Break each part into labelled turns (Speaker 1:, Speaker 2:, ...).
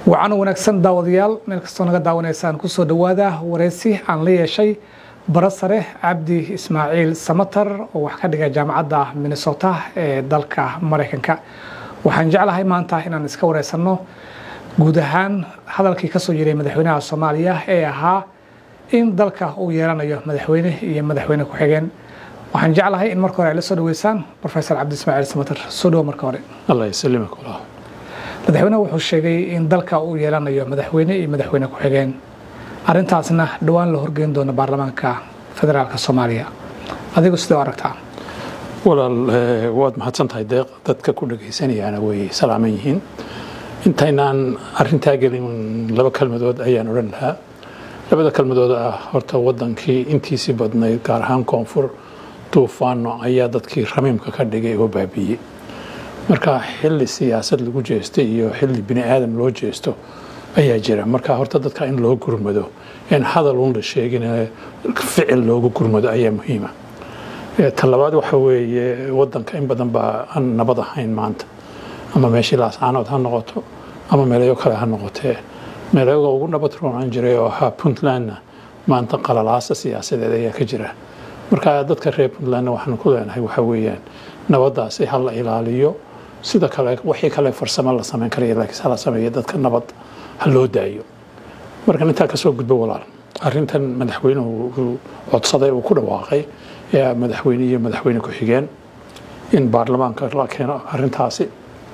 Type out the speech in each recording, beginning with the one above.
Speaker 1: wacan wanaagsan daawadayaal meel kastoo naga daawanaysaan kusoo dhowaada wareysi aan la yeeshay bara sare cabdi ismaaciil samatar oo wax ka dhiga jaamacadda minnesota ee dalka maraykanka waxaan jeclahay maanta inaan iska wareysanno guud ahaan hadalkii kasoo jiray madaxweynaha soomaaliya ee ahaa in dalka uu yeelanayo madaxweyne iyo madaxweyne ku-xigeen waxaan jeclahay in marka hore ay la soo dhaweysaan profesor cabdi ismaaciil samatar soo dhawo marka hore
Speaker 2: allah yasalimak walaal
Speaker 1: madaxweyneha wuxuu sheegay in dalka uu yeelanayo madaxweyne iyo madaxweyne ku-xigeen arrintaasna dhowaan la horgeyn doono baarlamaanka federaalk soomaaliya adigu sidee u aragtaa
Speaker 2: walaal waad mahadsan tahay deeq dadka ku dhagaysanayaana way salaaman yihiin intaynaan arintaa gelin laba kalmadood ayaan odhan lahaa labada kalmadood ah horta wadankii intiisii badnayd gaar ahaan koonfur duufaano ayaa dadkii ramiimka ka dhigay oo baabiiyey marka xili siyaasad lagu jeestay iyo xili bini aadam loo jeesto ayaa jira marka horta dadka in loo gurmado in hadal un la sheegin ficil loogu gurmado ayaa muhiima talabaad waxa weeye wadanka in badan baa aan nabad ahayn maanta ama meeshii laascaanood ha noqoto ama meelayo kale ha noqotee meelayaga ugu nabad roonaan jiray oo ahaa puntlandna maanta qalalaasa siyaasadeed ayaa ka jira marka dadka reer puntlandna waxaan ku leenahay waxa weeyaan nabadaasi ha la ilaaliyo sida kale wixii kale farsamo la samayn karaya laakiin hala sameeya dadka nabad ha loo daayo markan intaa kasoo gudbo walaal arrintan madaxweynuhu uu codsaday uu ku dhawaaqay ee madaxweyne iyo madaxweyne ku-xigeen in baarlamaanka la keeno arrintaasi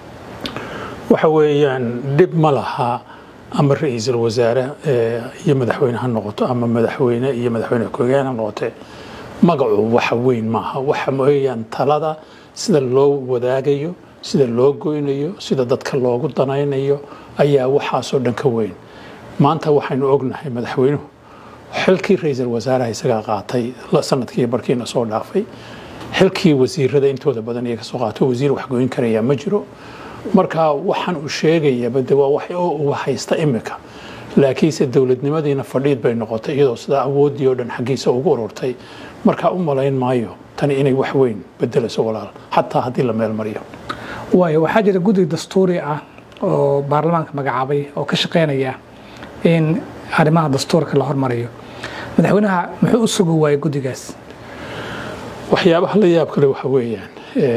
Speaker 2: waxa weeyaan dhib ma laha ama ra-iisul wasaare iyo madaxweyne ha noqoto ama madaxweyne iyo madaxweyne ku-xigeen ha noqotee magacu waxa weyn maaha waxa weeyaan talada sida loo wadaagayo sida loo goynayo sida dadka loogu danaynayo ayaa waxaasoo dhan ka weyn maanta waxaynu ognahay madaxweynuhu xilkii ra-iisul wasaaraha isagaa qaatay sanadkii barkiina soo dhaafay xilkii wasiirada intooda badan iyo kasoo qaato wasiir wax goyn karaya ma jiro marka waxaan uu sheegayaba de waa wax uu haysta imika laakiinse dowladnimadiina fadhiid bay noqotay iyadoo sidaa awooddii oo dhan xaggiisa ugu ururtay markaa u malayn maayo tani inay wax weyn bedelayso walaal xataa haddii la meel mariyo
Speaker 1: waayo waxaa jira guddi dastuuri ah oo baarlamaanka magacaabay oo ka shaqeynaya in arrimaha dastuurka la hormariyo madaxweynaha muxuu u sugi waayey guddigaas
Speaker 2: waxyaabaha la yaab kale waxa weeyaan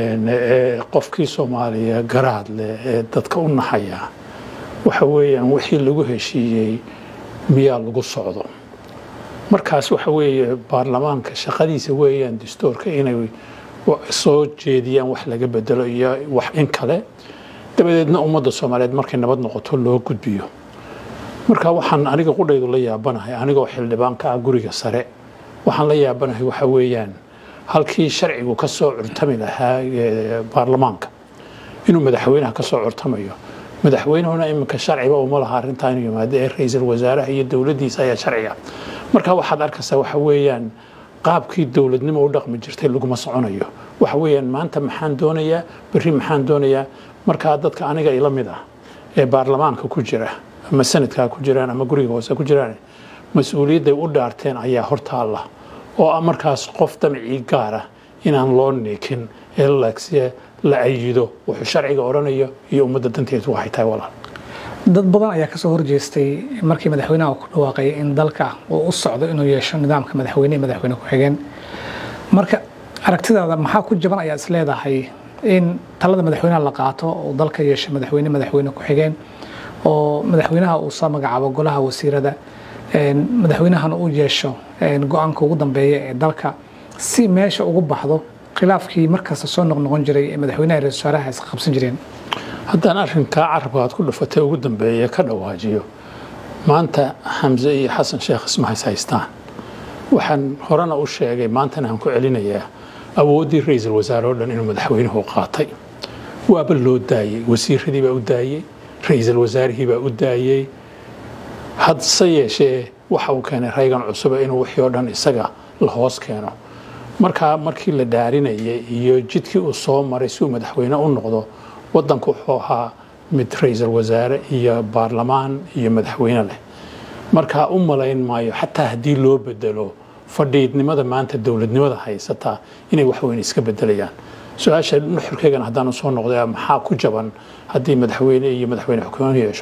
Speaker 2: qofkii soomaaliya garaad leh ee dadka u naxaya waxa weeyaan wixii lagu heshiiyey miyaa lagu socdo markaas waxa weeye baarlamaanka shaqadiisa weeyaan dastuurka inay soo jeediyaan wax laga bedelo iyo wax in kale dabadeedna ummadda soomaaliyeed markay nabad noqoto loo gudbiyo marka waxaan aniga qudhaydu la yaabanahay anigoo xildhibaanka ah guriga sare waxaan la yaabanahay waxa weeyaan halkii sharcigu ka soo curtami lahaa baarlamaanka inuu madaxweynaha ka soo curtamayo madaxweynahuna iminka sharciba uma laha arrintaa inuu yimaado ee ra-iisul wasaaraha iyo dowladdiisa ayaa sharciga marka waxaad arkaysaa waxa weeyaan qaabkii dowladnimo u dhaqmi jirtay laguma soconayo waxa weeyaan maanta maxaan doonayaa berri maxaan doonayaa markaa dadka aniga ila mid ah ee baarlamaanka ku jira ama sanadkaa ku jiraan ama guriga hoose ku jiraan mas-uuliyadday u dhaarteen ayaa hortaalla oo ah markaas qof damcii gaara inaan loo niikin ee laagsiye la ayido wuxuu sharciga odhanayo iyo ummadda danteedu waxay tahay walaal
Speaker 1: dad badan ayaa kasoo horjeestay markii madaxweynaha ku dhawaaqay in dalka uu u socdo inuu yeesho nidaamka madaxweyne iyo madaxweyne ku-xigeen marka aragtidaada maxaa ku jaban ayaa is leedahay in talada madaxweynaha la qaato uu dalka yeesho madaxweyne madaxweyne ku-xigeen oo madaxweynaha uu soo magacaabo golaha wasiirada madaxweynahana uu yeesho go-aanka ugu dambeeya ee dalka si meesha ugu baxdo khilaafkii markasta soo noqnoqon jiray ee madaxweynaha ra-isul wasaaraha is qabsan jireen
Speaker 2: haddaan arrinkaa carabka aad ku dhufatay ugu dambeeya ka dhawaajiyo maanta xamse iyo xasan sheekh isma hays haystaan waxaan horena u sheegay maantana aan ku celinayaa awooddii ra-iisul wasaare oo dhan inuu madaxweynuhu qaatay waaba loo daayey wasiiradii baa u daayey ra-iisul wasaarihii baa u daayey hadse yeeshee waxa uu keenay raygan cusube inuu wixii oo dhan isaga la hoos keeno markaa markii la dhaarinayay iyo jidkii uu soo maray si uu madaxweyne u noqdo wadanku wuxuu ahaa mid ra-iisul wasaare iyo baarlamaan iyo madaxweyne leh markaa u malayn maayo xataa haddii loo bedelo fadhiidnimada maanta dowladnimada haysataa inay waxweyn iska bedelayaan su-aasha nuxurkeygana haddaan soo noqday maxaa ku jaban haddii madaxweyne iyo madaxweyne xukumaan yeesho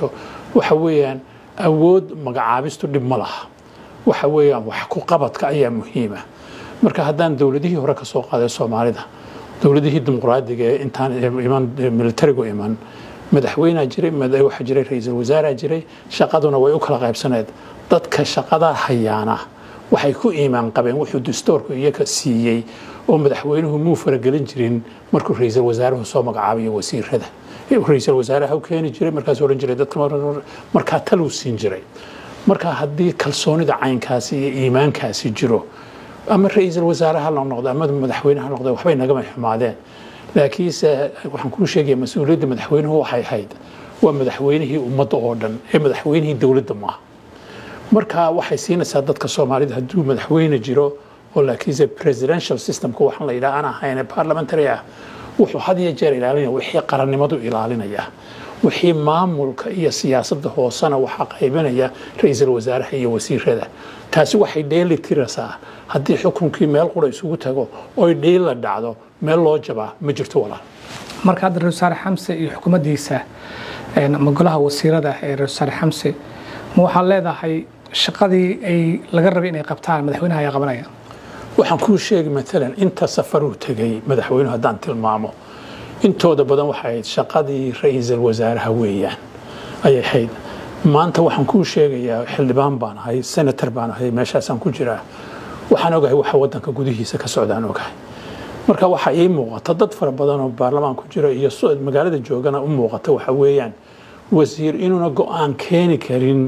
Speaker 2: waxa weeyaan awood magacaabistu dhib ma laha waxa weeyaan wax ku qabadka ayaa muhiima marka haddaan dowladihii hore ka soo qaaday soomaalida dowladihii dimuqraadiga ee intaan iman militarigu iman madaxweynea jiray waxaa jiray ra-iisul wasaaraa jiray shaqaduna way u kala qaybsaneed dadka shaqadaa hayaana waxay ku iimaan qabeen wuxuu dastoorku iyaga siiyey oo madaxweynuhu muu faragelin jirin markuu ra-iisul wasaaruhu soo magacaabayo wasiirada ra-iisul wasaaraha u keeni jiray markaas odhan jiray dadka markaa taluu siin jiray marka haddii kalsoonida caynkaasi iyo iimaankaasi jiro ama ra-iisul wasaare ha la noqdo ama madaxweyne ha noqdo waxbay nagama xumaadeen laakiinse waxaan kuu sheegaya mas-uuliyadda madaxweynuhu waxay ahayd waa madaxweynihii ummadda oo dhan ee madaxweynihii dowladda maaha marka waxay siinaysaa dadka soomaalida hadduu madaxweyne jiro oo laakiinse presidential systemka waxaan la yidhaha aan ahayn parliamentary ah wuxuu had iyo jeer ilaalinaya wixii qarannimadu ilaalinaya wixii maamulka iyo siyaasadda hoosena waxaa qaybinaya ra-iisul wasaaraha iyo wasiirada taasi waxay dheeli tiraysaa haddii xukunkii meel qura isugu tago oy dhiila dhacdo meel loo jabaa ma jirto walaal
Speaker 1: marka hadda ra-isul wasaare xamse iyo xukuumaddiisa ama golaha wasiirada ee ra-isul wasaare xamse ma waxaad leedahay shaqadii ay laga rabay inay qabtaan madaxweynaha ayaa qabanaya
Speaker 2: waxaan kuu sheegi maalan inta safaruu tegay madaxweynuhu haddaan tilmaamo intooda badan waxay ahayd shaqadii ra-iisul wasaaraha weeyaan ayay ahayd maanta waxaan kuu sheegayaa xildhibaan baan ahay senator baan ahay meeshaasaan ku jiraa waxaan ogahay waxa wadanka gudihiisa ka socdaan ogahay marka waxaa ii muuqata dad fara badan oo baarlamaan ku jira iyo magaalada joogana u muuqata waxa weeyaan wasiir inuuna go-aan keeni karin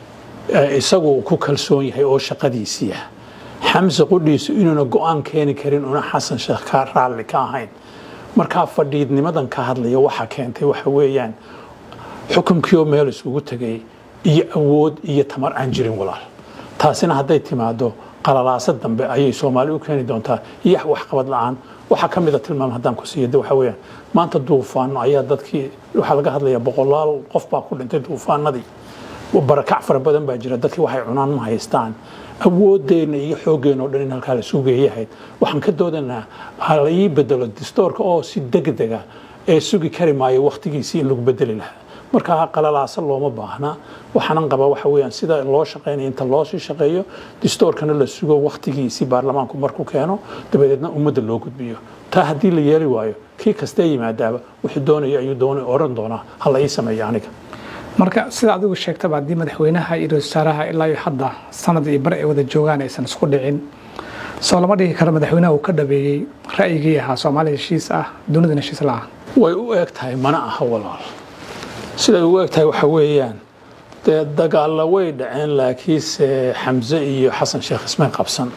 Speaker 2: isagu ku kalsoon yahay oo shaqadiisiia xamse qudhiisu inuuna go-aan keeni karin una xasan sheekh ka raalli ka ahayn markaa fadhiidnimadan ka hadlaya waxaa keentay waxa weeyaan xukunkii oo meel isugu tegay iyo awood iyo tamar aan jirin walaal taasina hadday timaado qalalaasa dambe ayay soomaali u keeni doontaa iyo waxqabad la-aan waxaa ka mida tilmaam haddaan ku siiya waxa weeyaan maanta duufaano ayaa dadkii waxaa laga hadlayaa boqolaal qof baa ku dhintay duufaanadii barakac fara badan baa jira dadkii waxay cunaan ma haystaan awoodeenna iyo xooggeenna o dhan in halkaa la sugeeyahayd waxaan ka doodanaa hala ii bedelo distoorka oo si degdega ee sugi kari maayo wakhtigiisii in lagu bedeli lahaa markaa qalalaasa looma baahna waxaanan qabaa waxa weeyaan sida loo shaqaynaya inta loo sii shaqeeyo distoorkana la sugo wakhtigiisii baarlamaanku markuu keeno dabadeedna ummadda loo gudbiyo taa haddii la yeeli waayo kii kastee yimaadaaba wuxuu doonaya ayuu doon oran doonaa ha la ii sameeyo aniga
Speaker 1: marka sida adigu sheegtaba haddii madaxweynaha iyo ra-isul wasaaraha ilaa iyo hadda sanad iyo bar ay wada joogaan aysan isku dhicin soo lama dhigi karo madaxweynaha uu ka dhabeeyey ra'yigii ahaa soomaaliya heshiis ah dunidana heshiis la ah
Speaker 2: way u eg tahay mana aha walaal siday ugu eg tahay waxa weeyaan dee dagaalla way dhaceen laakiinse xamse iyo xasan sheekh ismay qabsan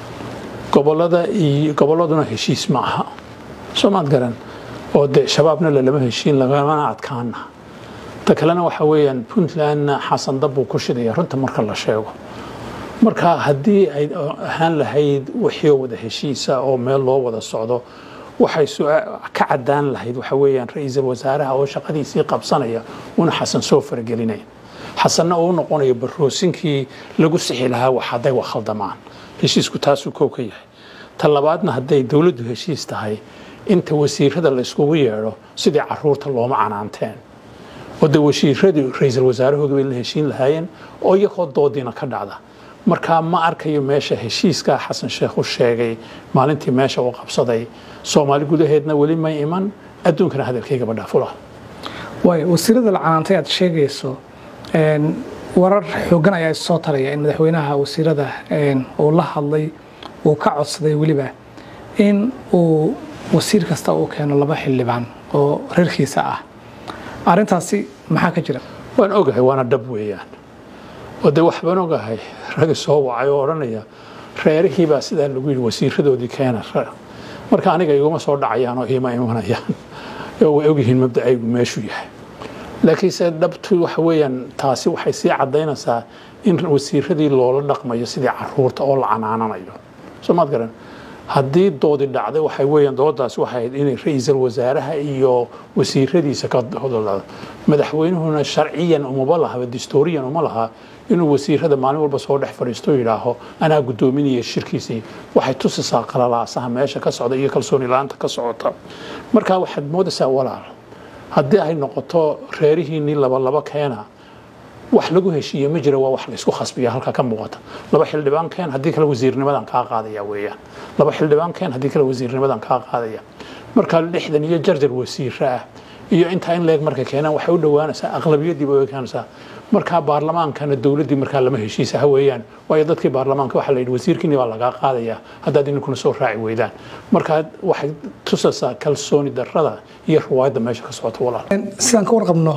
Speaker 2: gobolada iyo gobolladuna heshiis ma aha soo maad garan oo dee shabaabna lalama heshiin lagamana adkaana ta kalena waxa weeyaan puntlandna xasan dab buu ku shidaya runta marka la sheego marka haddii ay ahaan lahayd wixii wada heshiisa oo meel loo wada socdo waxay ka cadaan lahayd waxa weeyaan ra-iisul wasaaraha oo shaqadiisii qabsanaya una xasan soo faragelinayn xasanna uu noqonayo baroosinkii lagu sixi lahaa wax hadday wax khaldamaan heshiisku taasuu kow ka yahay ta labaadna hadday dowladdu heshiis tahay inta wasiirada la yskugu yeedho sidii caruurta looma canaanteen oo de wasiiradii ra-iisul wasaarahooda bay la heshiin lahaayeen oo iyagoo doodiina ka dhacda markaa ma arkayo meesha heshiiskaa xasan sheekh u sheegay maalintii meesha uu qabsaday soomaali gudaheedna weli may iman adduunkana hadalkaygaba dhaafula
Speaker 1: waay wasiirada la canaantay aad sheegayso warar xoogan ayaa soo taraya in madaxweynaha wasiirada uu la hadlay uu ka codsaday weliba in uu wasiir kasta uu keeno laba xildhibaan oo reerkiisa ah arrintaasi maxaa ka jira
Speaker 2: waan ogahay waana dhab weeyaan oo dee waxbaan ogahay ragi soo wacay oo odhanaya reerihiibaa sidaa lagu yidhi wasiiradoodii keena marka aniga iguma soo dhacayaan oo iima imanayaan oo way ogyihiin mabdacaygu meeshuu yahay laakiinse dhabtu waxa weeyaan taasi waxay sii caddaynaysaa in wasiiradii loola dhaqmayo sidii caruurta oo la canaananayo soo maad garan haddii doodi dhacday waxay weeyaan doodaasi waxay ahayd inay ra-iisul wasaaraha iyo wasiiradiisa ka hodolado madaxweynuhuna sharciyan umaba lahaba distooriyan uma laha inuu wasiirada maalin walba soo dhex fadhiisto yidhaaho anaa guddoominaya shirkiisii waxay tusisaa qalalaasaha meesha ka socda iyo kalsooni la-aanta ka socota marka waxaad moodaysaa walaal haddii ay noqoto reerihiinnii labalaba keena wax lagu heshiiye ma jira waa wax laysku khasbiya halka ka muuqata laba xildhibaan keen haddii kale wasiirnimadan kaa qaadaya weeyaan laba xildhibaan keen haddii kale wasiirnimadan kaa qaadaya marka lixdan iyo jarjar wasiira ah iyo intaa in leeg markay keenaan waxay u dhowaanaysaa aqlabiyadiiba way keenaysaa markaa baarlamaankana dowladdii markaa lama heshiisa ha weeyaan waayo dadkii baarlamaanka waxaa la yidhi wasiirkiini baa lagaa qaadayaa haddaad ininkuna soo raaci weydaan markaa waxay tusaysaa kalsooni darrada iyo ruwaayadda meesha ka socota walaal
Speaker 1: sidaan ka warqabno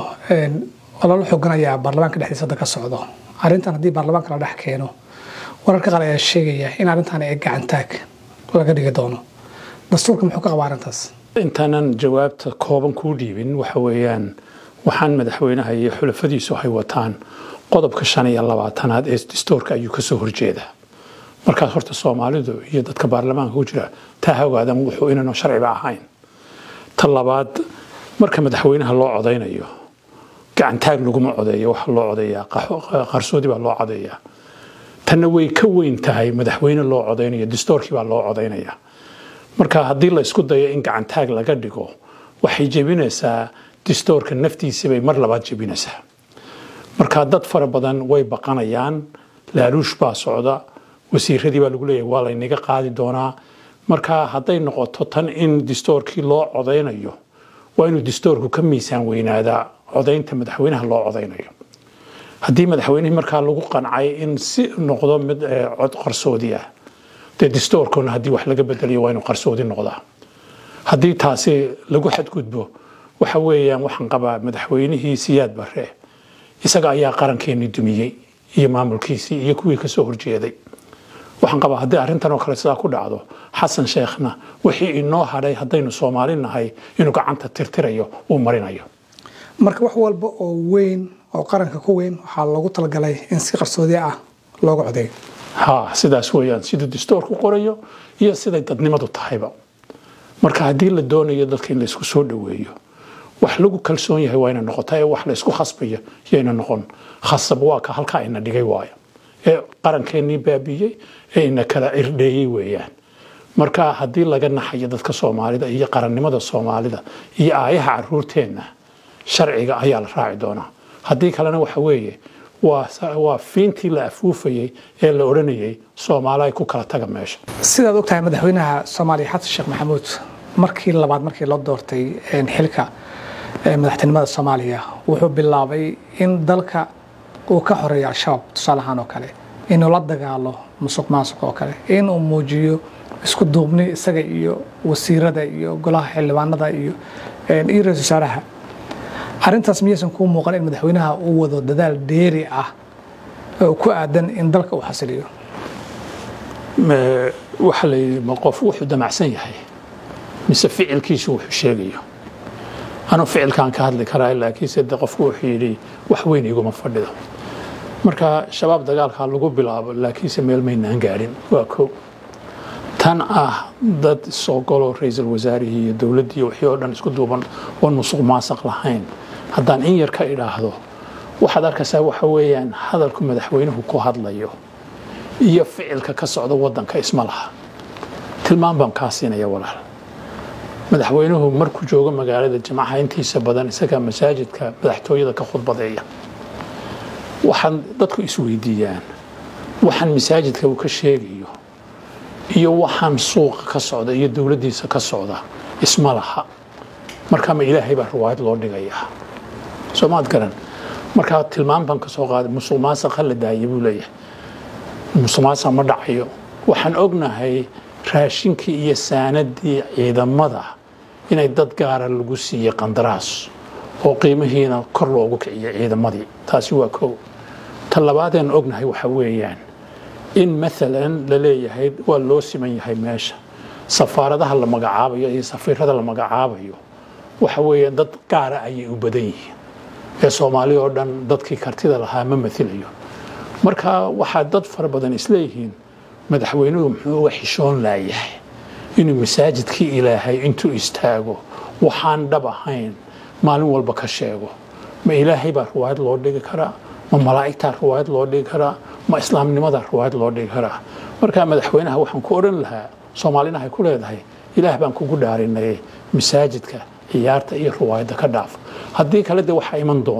Speaker 1: ololo xogan ayaa baarlamaanka dhexdiisa hadda ka socdo arrintan haddii baarlamaanka la dhex keeno wararka qaar ayaa sheegaya in arrintan ay gacantaag laga dhigi doono dastuurka muxuu ka qabaa arrintaas
Speaker 2: intaanan jawaabta kooban kuu dhiibin waxa weeyaan waxaan madaxweynaha iyo xulafadiisu ay wataan qodobka shan iyo labaatanaad ee dastuurka ayuu kasoo horjeedaa markaas horta soomaalidu iyo dadka baarlamaanka ku jira taa ha ogaadan wuxuu inaanu sharciba ahayn ta labaad marka madaxweynaha loo codaynayo gacantaag laguma codeeyo waxa loo codeeyaa qarsoodi baa loo codeeyaa tanna way ka weyn tahay madaxweyne loo codaynayo dastuurkii baa loo codaynayaa marka haddii la isku dayo in gacantaag laga dhigo waxay jebinaysaa distoorka naftiisa bay mar labaad jebinaysaa marka dad fara badan way baqanayaan laaluush baa socda wasiiradii baa lagu leeyahay waa laynaga qaadi doonaa marka hadday noqoto tan in distoorkii loo codaynayo waa inuu distoorku ka miisaan weynaadaa codaynta madaxweynaha loo codaynayo haddii madaxweynihii markaa lagu qancay in si noqdo mid cod qarsoodi ah dee distoorkuna haddii wax laga bedelayo waa inuu qarsoodi noqdaa haddii taasi lagu xadgudbo waxa weeyaan waxaan qabaa madaxweynihii siyaad bare isaga ayaa qarankeenii dumiyey iyo maamulkiisii iyo kuwii kasoo horjeeday waxaan qabaa haddii arrintan oo kale sidaa ku dhacdo xasan sheekhna wixii inoo hadhay haddaynu soomaali nahay inuu gacanta tirtirayo uu marinayo
Speaker 1: marka wax walba oo weyn oo qaranka ku weyn waxaa loogu talagalay in si qarsoodi ah looga codeeyo
Speaker 2: ha sidaas weeyaan siduu dastuurku qorayo iyo siday dadnimadu tahayba marka haddii la doonayo dadka in laysku soo dhoweeyo wax lagu kalsoon yahay waa ina noqota ee wax laysku khasbayo yayna noqon khasab waa ka halkaa ina dhigay waayo ee qarankeenii baabiyey ee ina kala irdheeyey weeyaan marka haddii laga naxayo dadka soomaalida iyo qarannimada soomaalida iyo aayaha caruurteenna sharciga ayaa la raaci doonaa haddii kalena waxa weeye waa fiintii la afuufayey ee la odhanayay soomaaliya ku kala taga meesha
Speaker 1: sidaad ogtahay madaxweynaha soomaaliya xasan sheekh maxamuud markii labaad markii loo doortay xilka madaxtinimada soomaaliya wuxuu bilaabay in dalka uu ka xoreeyo al-shabaab tusaale ahaan oo kale inuu la dagaalo musuq maasuq oo kale inuu muujiyo isku duubni isaga iyo wasiirada iyo golaha xildhibaanada iyo iyo ra-isul wasaaraha arrintaas miyaysan kuu muuqan in madaxweynaha uu wado dadaal dheeri ah oo ku aadan in dalka uu xasiliyo
Speaker 2: waxa la yidhi ma qof wuxuu damacsan yahay mise ficilkiisu wuxuu sheegayo anuu ficilkaan ka hadli karaa laakiinse de qofku wuxuu yidhi wax weyn iguma fadhido marka shabaab dagaalkaa lagu bilaabo laakiinse meel maynaan gaadhin waa ko tan ah dad soo galo ra-iisul wasaarihii iyo dowladdii wixii oo dhan isku duuban oon musuq maasaq lahayn haddaan in yar ka idhaahdo waxaad arkaysaa waxa weeyaan hadalku madaxweynuhu ku hadlayo iyo ficilka ka socda waddanka isma laha tilmaan baan kaa siinaya walaal madaxweynuhu markuu joogo magaalada jimcaha intiisa badan isagaa masaajidka madaxtooyada ka khudbadeeya waxaan dadku isweydiiyaan waxaan masaajidka uu ka sheegayo iyo waxaan suuqa ka socda iyo dowladdiisa ka socda isma laha markaa ma ilaahay baa riwaayad loo dhigayaa soomaad garan markaa tilmaan baan ka soo qaaday musuq maasaq ha la daaya buu leeyahay musuq maasaq ma dhacayo waxaan ognahay raashinkii iyo saanadii ciidamada inay dad gaara lagu siiyey qandaraas oo qiimihiina kor loogu kiciyo ciidamadii taasi waa kow ta labaadeen ognahay waxa weeyaan in maalan la leeyahay waa loo siman yahay meesha safaaradaha la magacaabayo iyo safiirada la magacaabayo waxa weeyaan dad gaara ayay u badan yihiin ee soomaali oo dhan dadkii kartida lahaa ma mailayo marka waxaa dad fara badan isleeyihiin madaxweynuhu muxuu uga xishoon laayahay inuu masaajidkii ilaahay intuu istaago waxaan dhab ahayn maalin walba ka sheego ma ilaahay baa riwaayad loo dhigi karaa ma malaa'igtaa riwaayad loo dhigi karaa ma islaamnimadaa riwaayad loo dhigi karaa marka madaxweynaha waxaan ku odhan lahaa soomaalina hay ku leedahay ilaah baan kugu dhaarinay masaajidka ciyaarta iyo riwaayadda ka dhaaf haddii kale de waxaa iman doona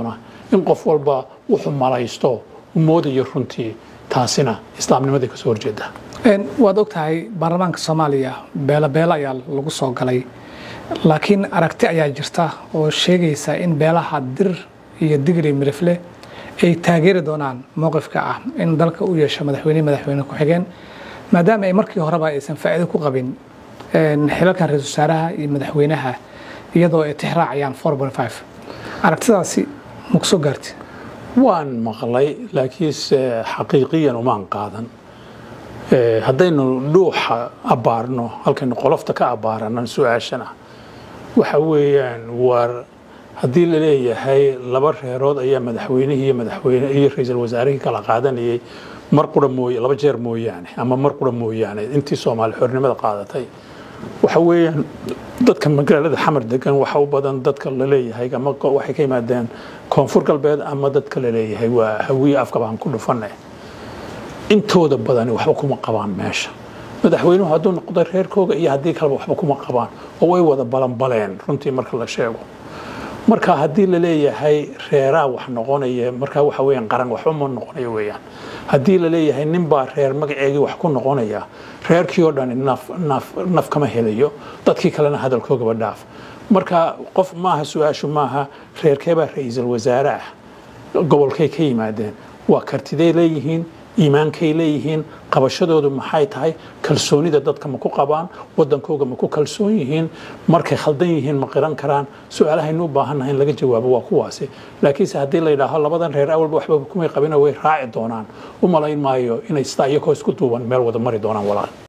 Speaker 2: in qof walba wuxuu malaysto u moodayo runtii taasina islaamnimaday kasoo horjeedaa
Speaker 1: waad ogtahay baarlamaanka soomaaliya beelo beelo ayaa lagu soo galay laakiin aragti ayaa jirta oo sheegaysa in beelaha dir iyo digri mirifle ay taageeri doonaan mowqifka ah in dalka u yeesho madaxweyne madaxweyne ku-xigeen maadaama ay markii horeba aysan faa'iido ku qabin xilalkan ra-isul wasaaraha iyo madaxweynaha iyadoo ay tixraacayaan aragtidaasi maku soo gaarti
Speaker 2: waan maqlay laakiinse xaqiiqiyan umaan qaadan haddaynu dhuuxa abbaarno halkaynu qolofta ka abbaaranan su-aashana waxa weeyaan waar haddii la leeyahay laba reerood ayaa madaxweynihii iyo madaxweyne iyo ra-iisul wasaarihii kala qaadanayay mar qura mooye laba jeer mooyaane ama mar qura mooyaane intii soomaali xornimada qaadatay waxa weeyaan dadka magaalada xamar degan waxa u badan dadka la leeyahay ama waxay ka yimaadeen koonfur galbeed ama dadka la leeyahay waa hawiye afka baan ku dhufane intooda badani waxba kuma qabaan meesha madaxweynuhu hadduu noqdo reerkooga iyo haddii kaleba waxba kuma qabaan oo way wada balanbaleen runtii marka la sheego marka haddii la leeyahay reeraa wax noqonaya markaa waxa weeyaan qaran waxba ma noqonayo weeyaan haddii la leeyahay ninbaa reer magaceegii wax ku noqonaya reerkii oo dhan naf naf naf kama helayo dadkii kalena hadalkoogaba dhaaf marka qof maaha su-aashu maaha reerkeebaa ra-iisul wasaare ah gobolkay ka yimaadeen waa kartiday leeyihiin iimaankay leeyihiin qabashadoodu maxay tahay kalsoonida dadka ma ku qabaan wadankooga ma ku kalsoon yihiin markay khaldan yihiin ma qiran karaan su-aalahaynu u baahannahay in laga jawaabo waa kuwaasi laakiinse haddii la yidhaaho labadan reer awalba waxba kumay qabina way raaci doonaan u malayn maayo inay sidaa iyakoo isku duuban meel wada mari doonaan walaal